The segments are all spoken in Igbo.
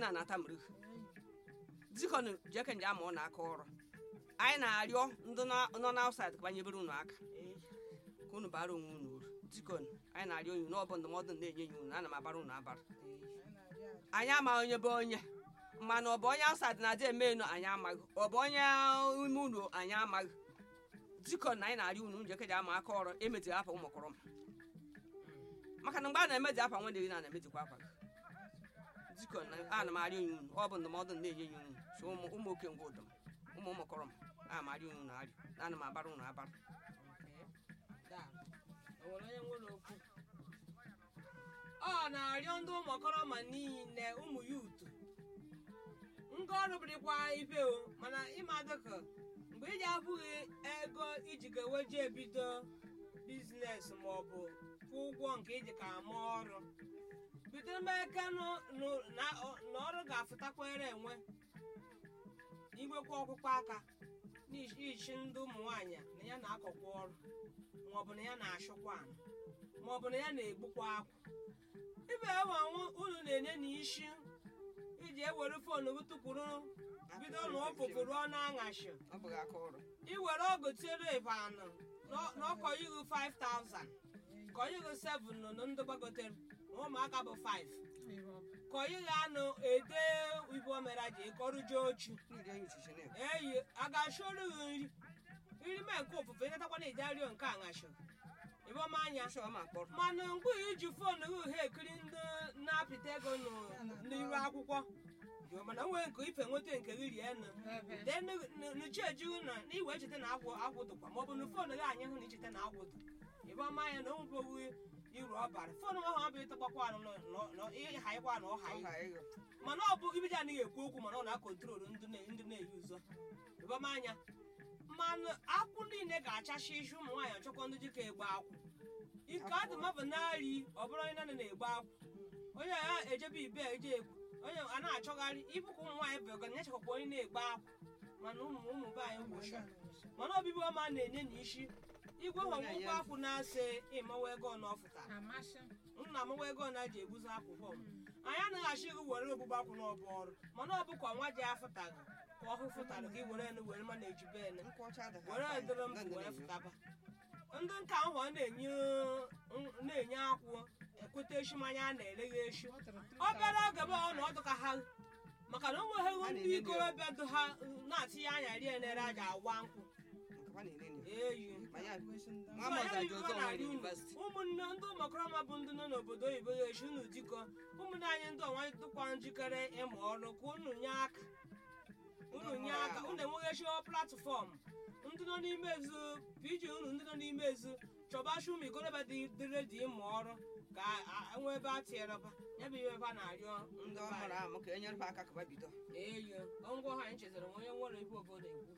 na anata mrihu dikọn jeke nje ama ọ na-aka ọrụ anyị na-arịọ ndị nọ- nọ n'aụsaid ka banyebere unu aka ka unu bara onwe unu uru dikọn anyị na-arịọ unu n'ọbụ ndụmọdụ na-enye ya unu ana m abara unu abara anyị amaghị onye bụ onye mana ọ bụ onye aụsaid na-adị eme enu anyị amaghị ọ bụ onye ime unu anyị amaghị dikọn na anyị na-arịọ unu njeke ji ama aka ọrụ emezighi afa ụmụkọrọ m maka na mgbe a na-emezi afa nwanne gị na na-emezikwa afa gị dikọn na ana m arịọ unu ọ bụ ndụmọdụ na-enye ya unu so ụmụ ụmụ oke ngwa ụdọm ụmụ ụmụkọrọ m ana m arịọ unu arịọ ana m abara unu abara ọ na-arịọ ndị ụmụkọrọma niile ụmụ yutu nga ọrụ bụrịkwa ibe o mana ịma dịka mgbe iji abụghị ego iji ga-eweje ebido biznes maọbụ kwụ ụgwọ nke iji ka ama ọrụ bido meke nụ- nụ- na ọ- na ọrụ ga-afụtakwere enwe inwekwa ọkpụkpọ aka n'ichi ndị ụmụ nwaanyị na ya na-akọkwa ọrụ maọbụ na ya na-achụkwa ana maọbụ na ya na-egbukwa akwa ibe ewanwu unu na-enye n'isi iji ewere fonu gị tụkwuru bido na ọpụpụrụ ọnụ aṅashi ọ bụghị aka ọrụ iwere ọgụ tiere ebe anọ na ọkọyighị 5000 kọyighị 7 nọ na ndị gbagotere na ụmụaka bụ 5 kọyighị anụ ede ibu omera ji kọrụje ochu niile enyi chiche na eyi a ga-achọrụ gị nri nri mee nke ụfụfụ ịnatakwa na ije arịọ nke aṅashi ibomanya Ịchọ ma kpọrọ mana mgbe iji foonu gị ha ekiri ndị na-apịta ego nụ- n'iru akwụkwọ yo, mana nwee nke ife nweta nke gị rie nụ de nuchejighị na iwe echeta na agwụ agwụdụkwa maọbụ na foonu gị anyị hụ na icheta na agwụdụ ibomanya na onweboghi iru ọbara foonu ahụ ọ bụ ịtọgbakwa anụ ịhaịkwa na ọha ọha ego mana ọ bụ ibiji anaghị ekwu okwu mana ọ na-akọntrolu ndị na- ndị na-eyi ụzọ ibomanya mmanụ akwụ niile ga-achacha isi ụmụ nwaanyị ọchọkwa ndị jika egbe akwụ ike adị mabụ na-arị ọ bụrụ onye naanị na-egbe akwụ onye ya ejebe ibe eje egwu onye a na-achọgharị ibụkwa ụmụ nwaanyị bụ ọgana nyechakwa onye na-egbe akwụ mana ụmụ ụmụ be anyị gwụcha mana obibi ọma na-enye na isi igwe họgwụgwọ akwụ na-asị ịmawa ego ọ n'ọfụtara nna m nwa ego na ji eguzo akwụkwọ m anyị anaghị achọ ịgụ were ogbugbo akwụ n'ọbụ ọrụ mana ọ bụ ka nwa ji afụtaghị ka ọhụ fụtara gị were enu were mana ejibe ene nkwụ ọcha adịghị were afọ edoro m anyị. Ndị wee na-enye. fụtaba ndị nka ahụ ọ na-enye na-enye akwụ ekweta eshi mmanya a na-ereghe eshi obere oge bụ ọ na ọdụ ka ha maka na o nweghị ndị na-enye ndị ikorobịa dụ ha na-atinye anya rie nere aja awa nkwụ Nkwa na-enye nri. eyi Ma ya Ma nwa ya Mọza bụ ji ife ozo na-arị nwere unu. yunivasiti ụmụnne ndị ụmụkọrọma bụ ndị nọ n'obodo oyibo ya echi unu dịkọ ụmụnne anyị ndị ọnwa dịkwa njikere ịmụ ọrụ ka unu nye aka unu nye aka unu enweghị platfọm ndị nọ n'ime ezu piji unu ndị nọ n'ime ezu chọba ụmụ ikorobịa dị dị redi ịmụ ọrụ ka a- enwe ebe a tinyereba ya bụ ihe ebe a na-arịọ ndị ndị ọ be mara anyị. ama ka e nyere ha aka ka ba bido eyo ngwa ha anyị chetara onye nwere ibe obodo ekwu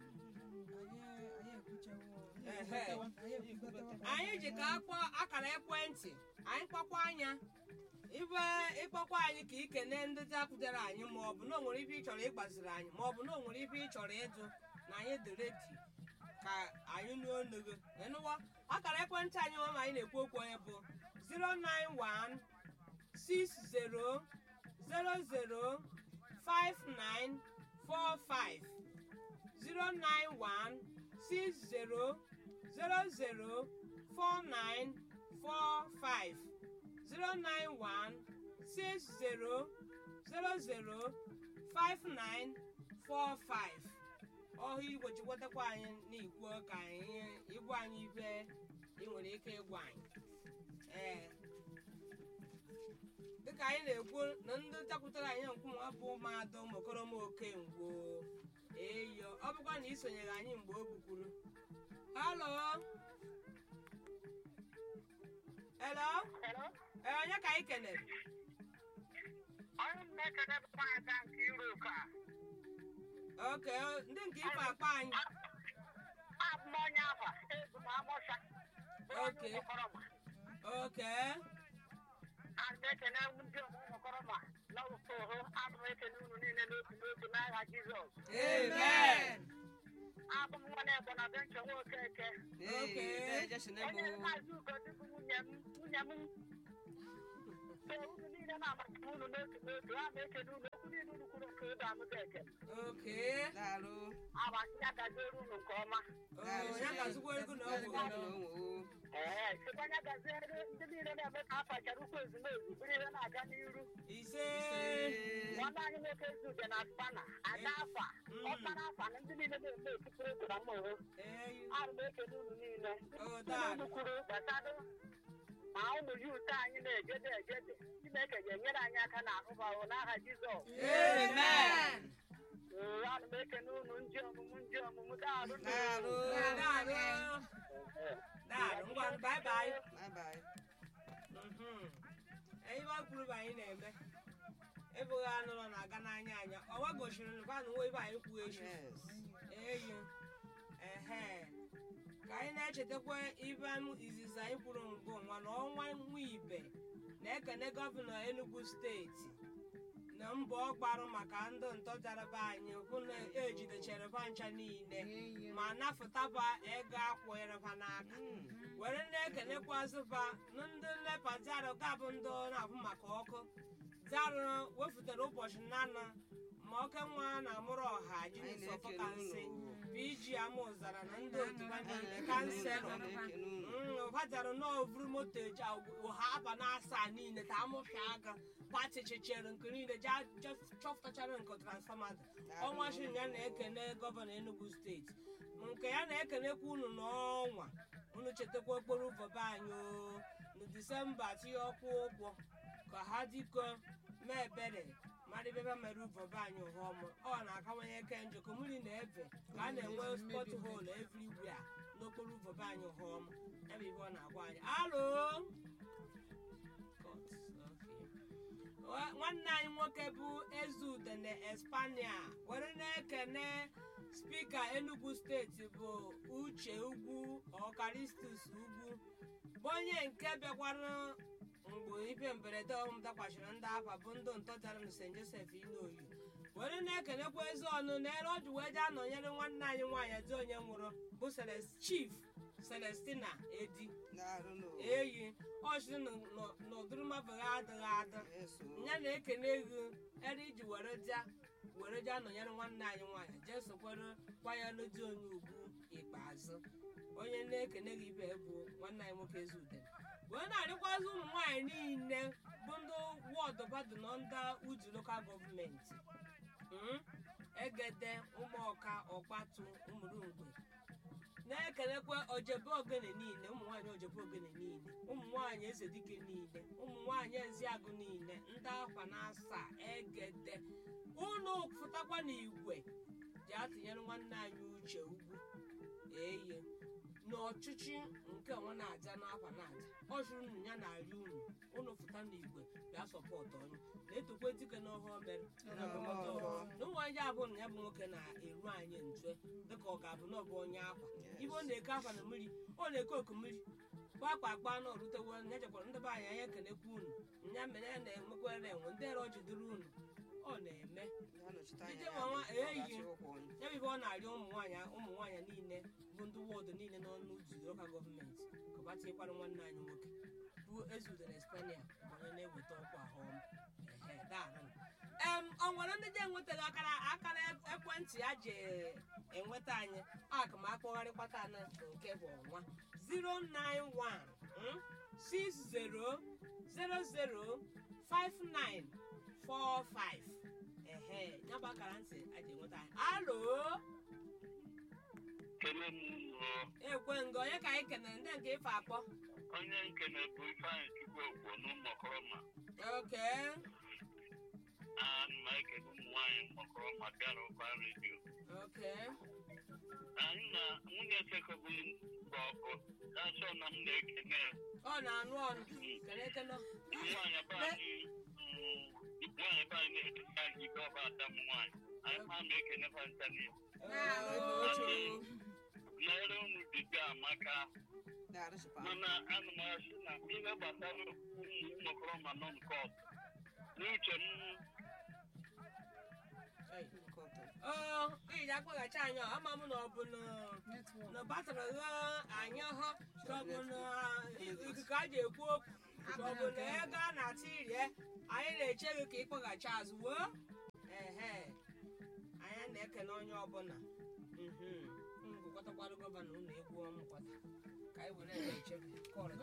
anyị ji ka akpọ akara ekwentị anyị kpọkwa anya ibe ịkpọkwa anyị ka ikene ndị dapụtara anyị maọbụ na o nwere ibe ị chọrọ ịgbaziri anyị maọbụ na o nwere ibe ị chọrọ ịjụ na anyị dị redi ka anyị nuo onu gị ịnụwa akara ekwentị anyị nwa ma anyị na-ekwu okwu onye bụ 091 60 00 5945 091 60 00 4945 091 60 00 5945 ọhụ igwe chịkwatakwa anyị n'ikwu ka anyị ịgwa anyị ibe ị nwere ike ịgwa anyị ee dịka anyị na-ekwu na ndị takwutara anyị nkwụnwa bụ mmadụ ụmụkoroma okengwo eyo ọ bụkwa na isonyere anyị mgbe o gbukwuru halo helo Hello? ee onye ka anyị kenere Onye m na-ekele bụ nwaada nke Europe a. oke ndị nke ife akpa anyị Abụ m onye Aba, ebu m Amụsha. Oke. Ụmụkọrọma. oke Ana m ekele ndị ụmụkọrọma na usoro abụ m ekele unu niile n'otu n'otu n'aha Jizọs. amen Abụ m nwa na-egbo na benche nwoke eke. Oke. ee jesine Onye bụ na-azụ ugochukwu nwunye m nwunye m. So unu niile na-amasị unu n'otu n'otu, a na-ekele unu ụzọ amụta ekele oke daalụ agbasị ya gaziere unu nke ọma oo ya ga-azụkwa ego na ọgwụ Daalụ na onwe o. ee sikwa ya gaziere ndị niile na-eme ka afachara ukwu ezumezu bụrụ ihe na-aga n'iru ise nwanne anyị nwoke Ezude na spana ada afa ọkpara afa na ndị niile na-eme ekipere ego na mmụọ eyi arụ m ekele unu niile oo unu daalụ kwuru gbasado ma ụmụ ya ute anyị na-ejede ejede chineke ga-enyere anyị aka na ahụbahụ n'aha jizọs amen ee ana m ekele unu ndị ọmụmụ ndị ọmụmụ daalụ Daalụ. daalụ daalụ ngwa bye bye Bye bye. ihe ọ kwuru bụ anyị na-eme ebughị anụrụ na-aga n'anya anya ọwa gochiri nkwa na nwa ebe anyị kwuo echi Yes. eyi ehe ka anyị na-echetakwa ibe anụ izizi anyị kwuru mbụ nwa na ọnwa nwa ibe na-ekene gọvanọ enugu steeti na mbọ ọ gbarụ maka ndị ntọjaraba anyị hụ na ejidechere ba ncha niile ma napụtaba ego akwụrịba n'aka Mm. were na-ekenekwazịba na ndị nlepa zarụ gabụ ndị na-abụ maka ọkụ zarụ wefụtara ụbọchị nana ma oke nwa na-amụrụ ọha Anyị jinisọfọ na-ekele kansị unu. pg amụzara na ndị otu ha Anyị niile na-ekele unu. kanselọ Anyị na-ekele unu. ụbajara n'ovuru moto eji ụha aba na asaa niile ta amụpịa aga gbatịchichere nke niile ja ja chọpụtachara nke transfọma dị ọnwa shiri ya na-ekene gọvanọ enugu steeti nke ya na-ekenekwa unu n'ọnwa unu chetakwa okporo ụzọ be anyị o na disemba tinye ọkwụ ụgwọ ka ha dịkọ mee ebere marịbebe mere ụzọ be anyị ụhọm ọ na-akawanye eke njọ ka mmiri na-ebe ka a na-enwe spọt hol everywhere n'okporo ụzọ be anyị ụhọm ebe ibe ọ na-agwa anyị alo Cut. Okay. Nwa- nwanne anyị nwoke bụ ezude na espania were na-ekene spika enugu steeti bụ uche ugwu ọkaristus ugwu bụ onye nke bịakwara mgbe ibe mberede ọhụm dakwachiri ndị afa bụ ndị ntọjara na st joseph inoyi were na-ekenekwa ezi ọnụ na ere ọjụ wee jee anọnyere nwanne anyị nwaanyị dị onye nwụrụ bụ Celes- chief celestina edi Daalụ na o. eyi ọchị n'ụdịrịmabụghị adịghị adị Yes, o. ya na-ekene ego ere iji were ja were ja nọnyere nwanne anyị nwaanyị jee sokwere kwanyere di onye ugwu ikpeazụ onye na-ekene gị ibe bụ nwanne anyị nwoke ezude wee na-arịkwazị ụmụ nwaanyị niile bụ ndị wọdụ badụ na ndị uju lokal gọọmenti Mm? egede ụmụọka ọkpatu ụmụrụngwe na-ekelekwa ojebe ogene niile ụmụ nwaanyị ojebe ogene niile ụmụ nwaanyị eze dike niile ụmụ nwaanyị eziagụ niile ndị akwa na asaa egede ụnụ fụtakwa n'igwe ji atụnyere nwanne anyị uche ugwu eye n'ọchịchị nke nwa na-aja n'akwa na-aja ọ jụrụ unu ya na-arị unu ụnụ fụta n'igwe bịa sọpọtụ onye na-etokwe dike n'ọhụọ mere na ndụmọdụ ọhụrụ. na ụmụ anyị abụọ na ya bụ nwoke na-eru anyị ntue dịka ọ ga-abụ na ọ bụ onye akwa ibe ọ na-eke akwa na mmiri ọ na-eke oku mmiri gbakpa agba na orutewo ya jekwara ndị be anyị anya ekenekwa unu nya mere ya na-enwekwara enwe ndị ere jidere unu ọ na-eme Na-anọchite anya Ije ya, nwa- ọ eyi. ga-achị ụkwụ ọnụ. ya bụ ibe ọ na-arịọ ụmụ nwaanyị ụmụ nwaanyị niile bụ ndị wọdụ niile n'ọnụ uzu loka gọọmenti ka ọ tinyekwara nwanne anyị nwoke bụ ezude na espania bụ onye na-eweta ọkwa ahụm ehe daarụ em ọ nwere ndị ji enwetaghị akara akara ekwentị ya ji enweta anyị aka ma akpọgharịkwata na nke bụ ọnwa 091 mm, 60005945 ehe ya bụ akara ntị a ji enweta anyị alo kele m ụlọ ekwe nga onye ka anyị kenere ndị nke ife akpọ onye nke na-ebu ifeanyị chukwu ogbo n'ụmụkọrọma oke ana m ekele ụmụ nwaanyị mgbakọrọma bịara ụba redio oke anyị na nwunye sekọbụl gba ọkụ na-asọ na m na-ekene ọ na-anụ ọnụ kene ekene nwaanyị be anyị mm, nwaanyị be anyị na-ekene anyị ibe ọba ada m nwaanyị anyị ma ma ekene fantalia oche n'ere unu dibịa amaka Daalụ chịkwa. mana ana m asị na ihe gbasara ụmụ ụmụkọrọma nọ nke ọzọ n'uche m Nke ọtọ. oo iji akpọghachi anyị ọ, ama m na ọ bụ na na batara gha anyị hụ ka ọ bụ na ikuku a ji ekwu okwu ka ọ bụ na ego a na-ata irie anyị na-eche gị ka ịkpọghachi azụ woo ehe na-ekene onye ọbụla ngụkọtakwara gọvanọ ụlọ egwu ọmụkwata ka anyị were echebe kọrọ